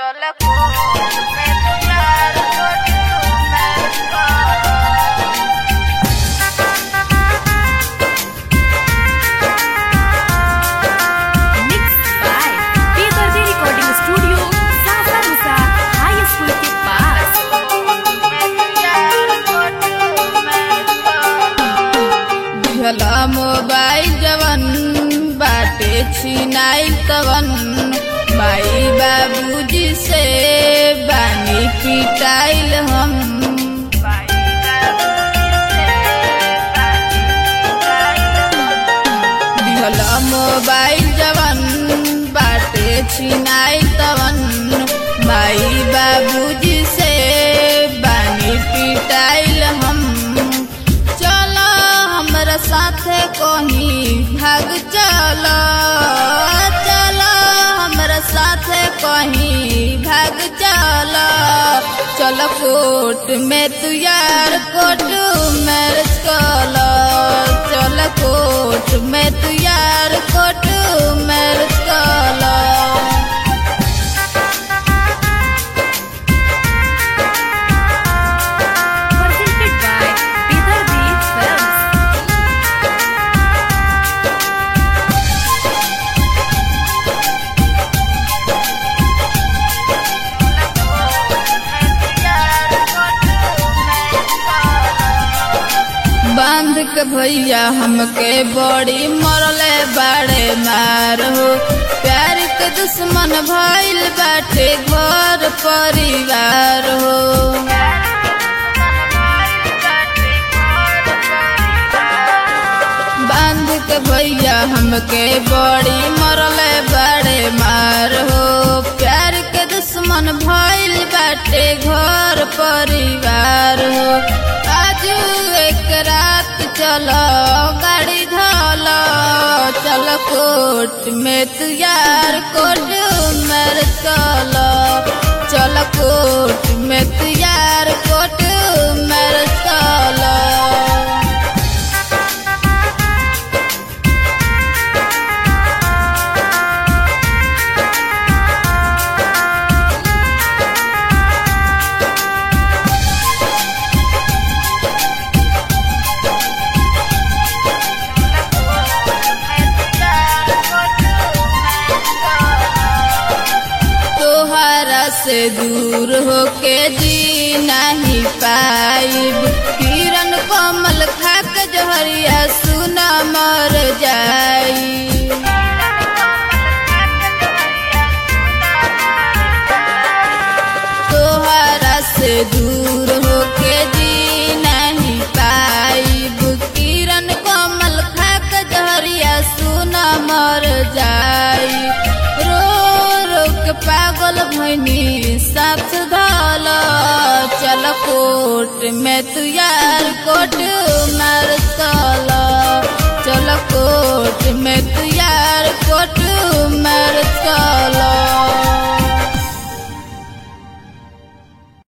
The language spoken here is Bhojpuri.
चलको मैं प्यार करूं मैं Mixed by Peter Recording Studio, Sasa Musa High School के पास दिहला मोबाइल जवन बाटे छिनाइल तवन माई बाबूजी से बानी पिटाइल हम दिहला मोबाइल जवन बाटे छिनाइल तवन माई बाबूजी से बानी पिटाइल हम चलो हमरा साथे कहीं भाग चलो चलो हमरा साथे कहीं भाग चलो चलो कोर्ट में तू यार कोर्ट मैरिज कलो चलो कोर्ट में तू यार कोर्ट मैरिज कलो presented by Peter B. Films. बांध के भैया हमके बड़ी मरले बाड़े मार हो प्यार के दुश्मन भइल बाटे घर परिवार हो बांध के भैया हमके बड़ी मरले बाड़े मार हो प्यार के दुश्मन भइल बाटे घर परिवार हो आज एक रात चलो गाड़ी धलो चलो कोर्ट में तू यार कोर्ट मर चलो चलो कोर्ट में तू यार कोर्ट मर चलो तोहरा से दूर होके जी नहीं पाइब किरण कमल खाक जहरिया सुना मर जाई तोहरा से दूर होके जी नहीं पाइब किरण कमल खाक जहरिया सुना मर जाई रो रो के पागल भैनी साथ धल चल कोर्ट में तू यार कोर्ट मार चल